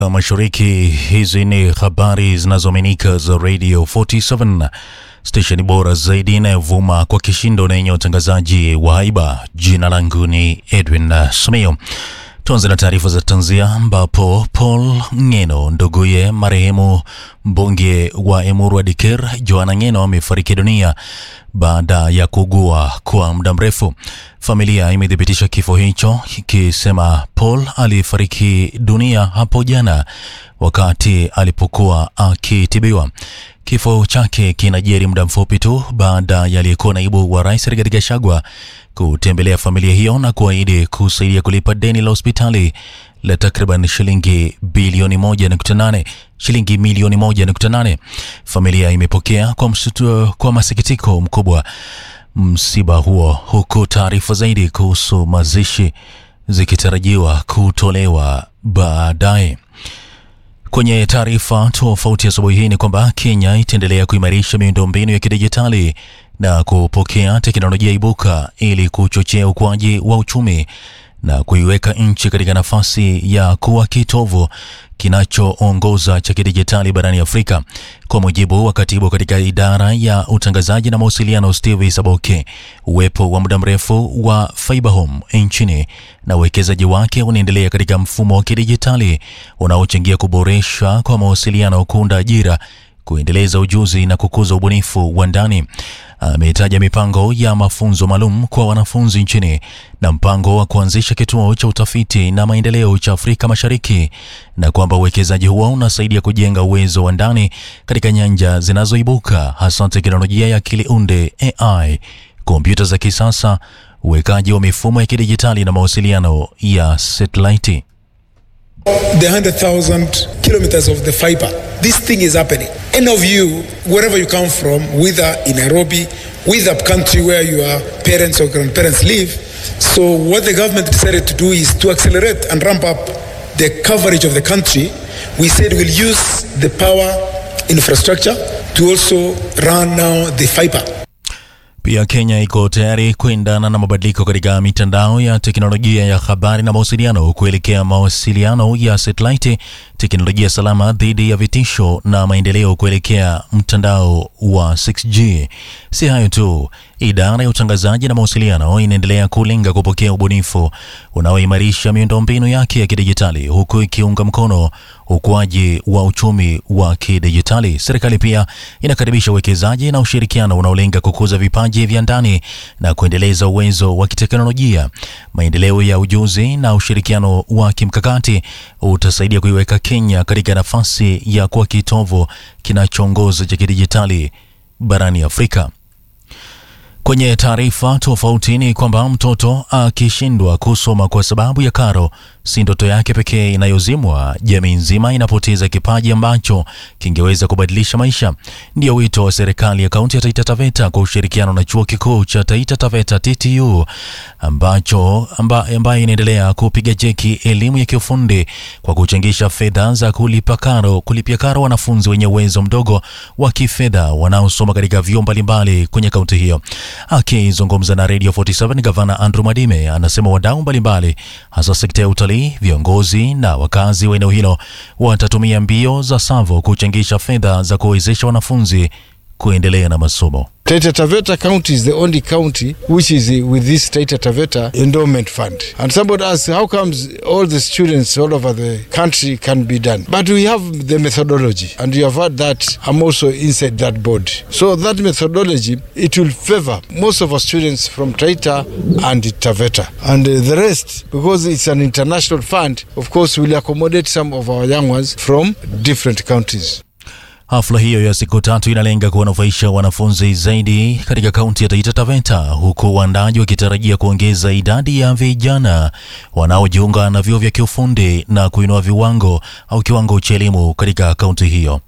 Mashariki. Hizi ni habari zinazoaminika za Radio 47 stesheni bora zaidi inayovuma kwa kishindo na yenye utangazaji wa haiba. Jina langu ni Edwin Sumio. Tuanze na taarifa za tanzia ambapo Paul Ng'eno nduguye marehemu mbunge wa Emuru wa Dikir Joana Ng'eno amefariki dunia baada ya kuugua kwa muda mrefu. Familia imethibitisha kifo hicho ikisema Paul alifariki dunia hapo jana wakati alipokuwa akitibiwa. Kifo chake kinajiri muda mfupi tu baada ya aliyekuwa naibu wa rais Rigathi Gachagua kutembelea familia hiyo na kuahidi kusaidia kulipa deni la hospitali la takriban shilingi bilioni 1.8 shilingi milioni 1.8. Familia imepokea kwa, msutu, kwa masikitiko mkubwa msiba huo, huku taarifa zaidi kuhusu mazishi zikitarajiwa kutolewa baadaye. Kwenye taarifa tofauti asubuhi hii ni kwamba Kenya itaendelea kuimarisha miundombinu ya kidijitali na kupokea teknolojia ibuka ili kuchochea ukuaji wa uchumi na kuiweka nchi katika nafasi ya kuwa kitovu kinachoongoza cha kidijitali barani Afrika. Kwa mujibu wa katibu katika idara ya utangazaji na mawasiliano Steve Saboke, uwepo wa muda mrefu wa Fiberhome nchini na uwekezaji wake unaendelea katika mfumo wa kidijitali unaochangia kuboresha kwa mawasiliano, kuunda ajira kuendeleza ujuzi na kukuza ubunifu wa ndani. Ametaja mipango ya mafunzo maalum kwa wanafunzi nchini na mpango wa kuanzisha kituo cha utafiti na maendeleo cha Afrika Mashariki na kwamba uwekezaji huo unasaidia kujenga uwezo wa ndani katika nyanja zinazoibuka hasa teknolojia ya akili unde AI, kompyuta za kisasa, uwekaji wa mifumo ya kidijitali na mawasiliano ya satellite. the 100,000 kilometers of the fiber. This thing is happening. Any of you, wherever you come from, whether in Nairobi, with a country where your parents or grandparents live. So what the government decided to do is to accelerate and ramp up the coverage of the country. We said we'll use the power infrastructure to also run now the fiber. Pia Kenya iko tayari kuendana na mabadiliko katika mitandao ya teknolojia ya habari na mawasiliano kuelekea mawasiliano ya satellite, teknolojia salama dhidi ya vitisho na maendeleo kuelekea mtandao wa 6G. Si hayo tu, idara ya utangazaji na mawasiliano inaendelea kulenga kupokea ubunifu unaoimarisha miundombinu yake ya kidijitali huku ikiunga mkono ukuaji wa uchumi wa kidijitali. Serikali pia inakaribisha uwekezaji na ushirikiano unaolenga kukuza vipaji vya ndani na kuendeleza uwezo wa kiteknolojia. Maendeleo ya ujuzi na ushirikiano wa kimkakati utasaidia kuiweka Kenya katika nafasi ya kuwa kitovu kinachoongoza cha kidijitali barani Afrika. Kwenye taarifa tofauti ni kwamba mtoto akishindwa kusoma kwa sababu ya karo si ndoto yake pekee inayozimwa. Jamii nzima inapoteza kipaji ambacho kingeweza kubadilisha maisha. Ndio wito wa serikali ya kaunti ya Taita Taveta kwa ushirikiano na chuo kikuu cha Taita Taveta TTU ambacho amba, ambayo inaendelea kupiga jeki elimu ya kiufundi kwa kuchangisha fedha za kulipa karo, kulipia karo wanafunzi wenye uwezo mdogo wa kifedha wanaosoma katika vyuo mbalimbali kwenye kaunti hiyo. Akizungumza na Radio 47, gavana Andrew Madime anasema wadau mbalimbali hasa sekta ya utalii, viongozi na wakazi wa eneo hilo watatumia mbio za Savo kuchangisha fedha za kuwezesha wanafunzi kuendelea na masomo. Taita Taveta County is the only county which is with this Taita Taveta endowment fund. And somebody asks, how comes all the students all over the country can be done? But we have the methodology, and you have heard that I'm also inside that board. So that methodology, it will favor most of our students from Taita and Taveta. And uh, the rest, because it's an international fund, of course, will accommodate some of our young ones from different countries. Hafla hiyo ya siku tatu inalenga kuwanufaisha wanafunzi zaidi katika kaunti ya Taita Taveta, huku waandaji wakitarajia kuongeza idadi ya vijana wanaojiunga na vyuo vya kiufundi na kuinua viwango au kiwango cha elimu katika kaunti hiyo.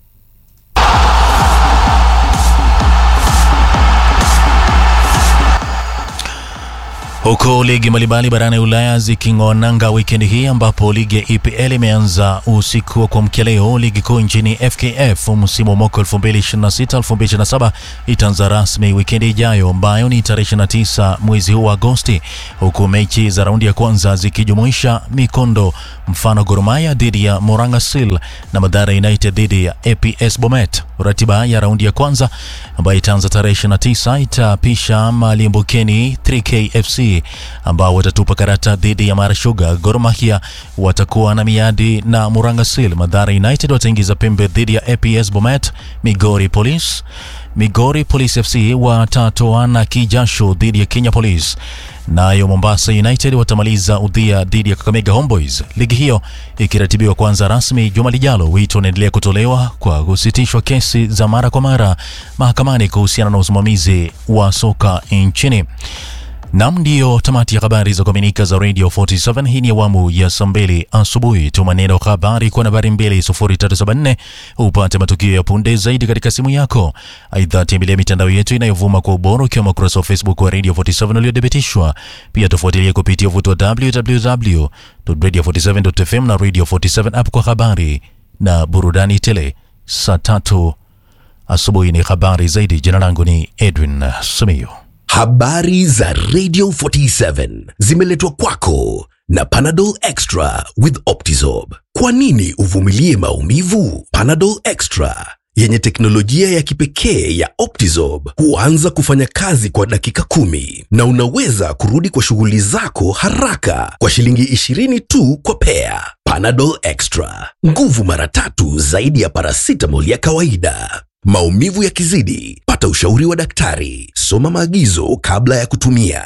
Huku ligi mbalimbali barani Ulaya ziking'oa nanga wikendi hii ambapo ligi ya EPL imeanza usiku wa kuamkia leo. Ligi kuu nchini FKF msimu wa mwaka 2026-2027 itaanza rasmi wikendi ijayo ambayo ni tarehe 29 mwezi huu wa Agosti, huku mechi za raundi ya kwanza zikijumuisha mikondo mfano Gor Mahia dhidi ya Morangasil na Madara United dhidi ya APS Bomet. Ratiba ya raundi ya kwanza ambayo itaanza tarehe 29 itapisha Malimbukeni 3K FC ambao watatupa karata dhidi ya Mara Sugar. Gor Mahia watakuwa na miadi na Morangasil. Madara United wataingiza pembe dhidi ya APS Bomet. Migori Police Migori Police FC watatoana kijasho dhidi ya Kenya Police. Nayo Mombasa United watamaliza udhia dhidi ya Kakamega Homeboys. Ligi hiyo ikiratibiwa kuanza rasmi juma lijalo. Wito unaendelea kutolewa kwa kusitishwa kesi za mara kwa mara mahakamani kuhusiana na usimamizi wa soka nchini. Nam, ndiyo tamati ya habari za kuaminika za Radio 47. Hii ni awamu ya saa mbili asubuhi. Tuma neno habari kwa nambari 2374 upate matukio ya punde zaidi katika simu yako. Aidha, tembelea mitandao yetu inayovuma kwa ubora ukiwemo ukurasa wa Facebook wa Radio 47 uliothibitishwa. Pia tufuatilie kupitia uvuto wa www.radio47.fm na Radio 47 app kwa habari na burudani tele. Saa tatu asubuhi ni habari zaidi. Jina langu ni Edwin Simiyu. Habari za Radio 47 zimeletwa kwako na Panadol Extra with Optizorb. Kwa nini uvumilie maumivu? Panadol Extra yenye teknolojia ya kipekee ya Optizorb huanza kufanya kazi kwa dakika kumi na unaweza kurudi kwa shughuli zako haraka kwa shilingi 20 tu kwa pea. Panadol Extra, nguvu mara tatu zaidi ya paracetamol ya kawaida. Maumivu yakizidi, pata ushauri wa daktari. Soma maagizo kabla ya kutumia.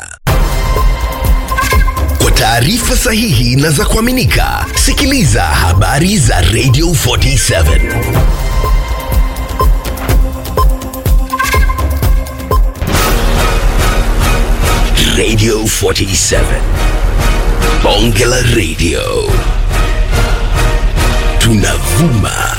Kwa taarifa sahihi na za kuaminika, sikiliza habari za Radio 47. Radio 47. Bonge la Radio. Tunavuma